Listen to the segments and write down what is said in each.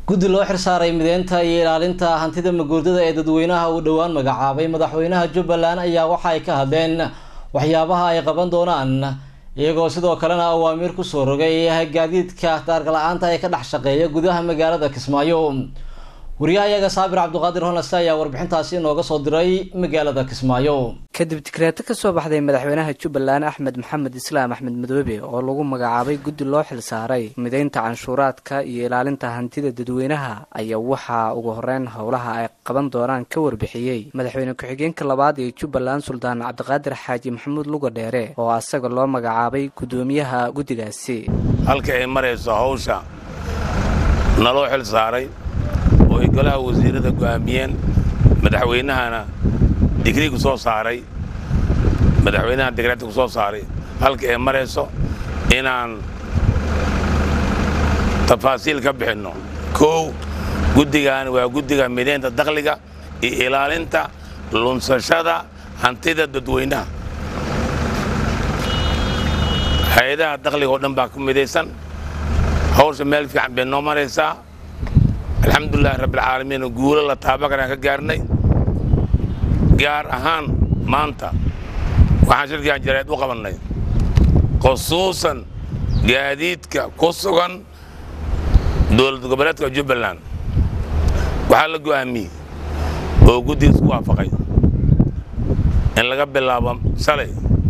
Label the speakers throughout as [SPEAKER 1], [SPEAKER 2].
[SPEAKER 1] guddi loo xirsaaray mideynta iyo ilaalinta hantida maguurdada ee dadweynaha uu dhowaan magacaabay madaxweynaha jubbaland ayaa waxa ay ka hadleen waxyaabaha ay qaban doonaan iyagoo sidoo kalena awaamiir kusoo rogay gaadiidka daargala-aanta ee ka dhex shaqeeya gudaha magaalada kismaayo wariyahayaga saabir cabdiqaadir honase ayaa warbixintaasi inooga soo diray magaalada kismaayo
[SPEAKER 2] kadib digreeto ka soo baxday madaxweynaha jubbaland axmed maxamed islaam axmed madoobe oo lagu magacaabay guddi loo xilsaaray mideynta canshuuraadka iyo ilaalinta hantida dadweynaha ayaa waxaa ugu horeyn howlaha ay qaban doonaan ka warbixiyey madaxweyne ku-xigeenka labaad ee jubbaland suldaan cabdiqaadir xaaji maxamuud luga dheere oo asaga loo magacaabay guddoomiyaha guddigaasi
[SPEAKER 3] halka ay marayso hawsha naloo xil saaray oo ay golaha wasiirada go'aamiyeen madaxweynahana digrii ku soo saaray madaxweynaha digreeta ku soo saaray halka ay marayso inaan tafaasiil ka bixinno kow guddigan waa guddiga mideynta dakhliga iyo ilaalinta lunsashada hantida dadweynaha hay-adaha dakhliga oo dhan baa ku midaysan hawsha meel fiican bay noo maraysaa alxamdulilahi rabbialcaalamiin guulo la taabakaraan ka gaarnay gaar ahaan maanta waxaan shirkigan jareed u qabannay khusuusan gaadiidka ku sugan dowlad goboleedka jubbaland waxaa la go'aamiyey oo guddigiis ku waafaqay in laga bilaabo shalay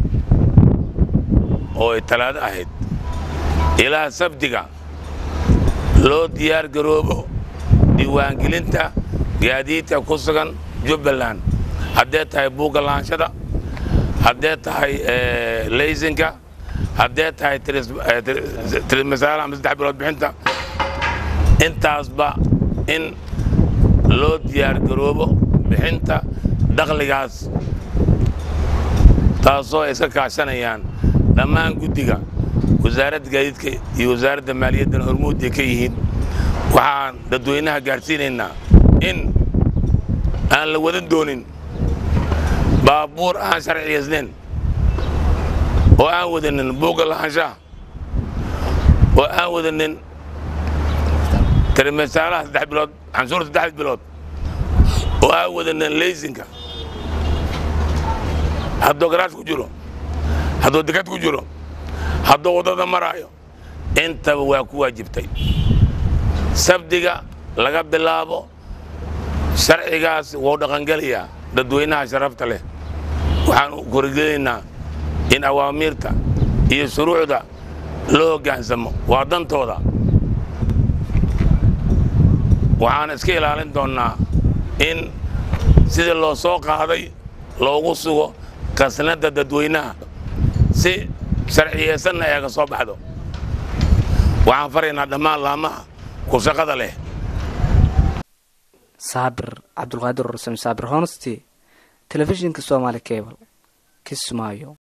[SPEAKER 3] oo ay talaado ahayd ilaa sabdiga loo diyaar garoobo diiwaangelinta gaadiidka ku sugan jubbaland haddee tahay buugga lahanshada haddee tahay laysinka haddee tahay trismasaala ama saddex bilood bixinta intaasba in loo diyaar garoobo bixinta dakhligaas taasoo ay iska kaashanayaan dhammaan guddiga wasaaradda gaadiidka iyo wasaaradda maaliyaddana hormuudday ka yihiin waxaan dadweynaha gaadhsiinaynaa in aan la wadan doonin baabuur aan sharciyaysnayn oo aan wadanin buugga lahaanshaha oo aan wadanin tirimasaalaha saddex bilood canshuurta saddex bilood oo aan wadanin laysinka hadduu garaash ku jiro hadduu dekad ku jiro hadduu waddada maraayo intaba waa ku waajibtay sabdiga laga bilaabo sharcigaas wuu dhaqangelayaa dadweynaha sharafta leh waxaan korigelaynaa in awaamiirta iyo shuruucda loo hoggaansamo waa dantooda waxaan iska ilaalin doonnaa in sidii loo soo qaaday loogu sugo kasnadda dadweynaha si sharciyeysanna eega soo baxdo waxaan faraynaa dhammaan laamaha ku shaqada leh
[SPEAKER 2] saabir cabdulqaadir rusam saabir honesty telefishinka somaali cable kismaayo